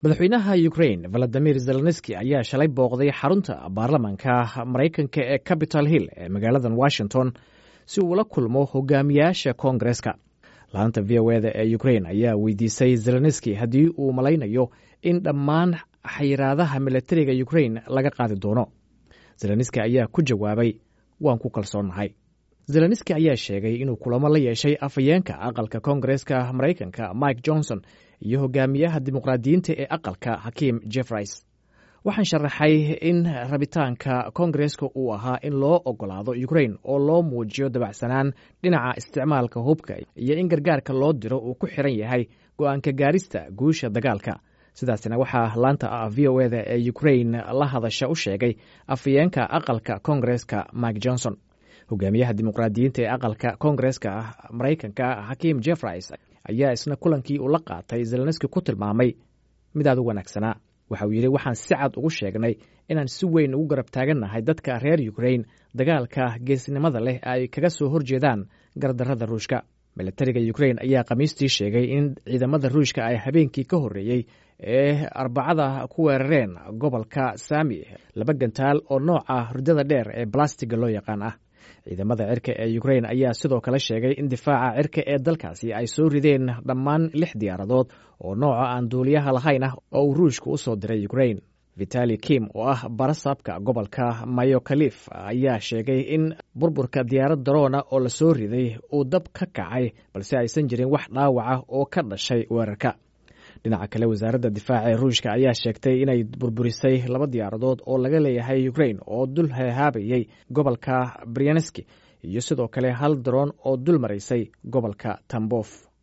madaxweynaha ukrain valadimir zelenski ayaa shalay booqday xarunta baarlamanka maraykanka ee capital hill ee magaaladan washington si uu ula kulmo hogaamiyaasha koongareska laanta v o eda ee ukrain ayaa weydiisay zelenski haddii uu malaynayo in dhammaan xayiraadaha milatariga ukrain laga qaadi doono zelenski ayaa ku jawaabay waan ku kalsoonnahay zelenski ayaa sheegay inuu kulamo la yeeshay afhayeenka aqalka koongareska maraykanka mike johnson iyo hogaamiyaha dimuqraadiyiinta ee aqalka hakiim jeffreys waxaan sharaxay in rabitaanka koongareska uu ahaa in loo ogolaado ukrain oo loo muujiyo dabacsanaan dhinaca isticmaalka hubka iyo in gargaarka loo diro uu ku xiran yahay go-aanka gaarista guusha dagaalka sidaasna waxaa laanta v o eda ee ukrain la hadasha u sheegay afhayeenka aqalka koongareska mike johnson hogaamiyaha dimuqraadiyiinta ee aqalka koongareska maraykanka hakiim jeffreys ayaa isna kulankii uu la qaatay zelenski ku tilmaamay mid aad u wanaagsanaa waxa uu yidhi waxaan si cad ugu sheegnay inaan si weyn ugu garab taagannahay dadka reer ukrain dagaalka geesnimada leh ay kaga soo horjeedaan gardarrada ruushka milatariga ukrain ayaa khamiistii sheegay in ciidamada ruushka ay habeenkii ka horreeyey ee arbacada ku weerareen gobolka saami laba gantaal oo nooca hurdada dheer ee balastiga loo yaqaan ah ciidamada cirka ee ukrain ayaa sidoo kale sheegay in difaaca cirka ee dalkaasi ay soo rideen dhammaan lix diyaaradood oo nooca aan duuliyaha lahayn ah oo uu ruushka u soo diray ukrain vitali kim oo ah barasaabka gobolka mayokalif ayaa sheegay in burburka diyaarad daroona oo la soo riday uu dab ka kacay balse aysan jirin wax dhaawaca oo ka dhashay weerarka dhinaca kale wasaaradda difaaca ee ruushka ayaa sheegtay inay burburisay laba diyaaradood oo laga leeyahay ukrain oo dul heehaabayay gobolka brianeski iyo sidoo kale hal daroon oo dul maraysay gobolka tambof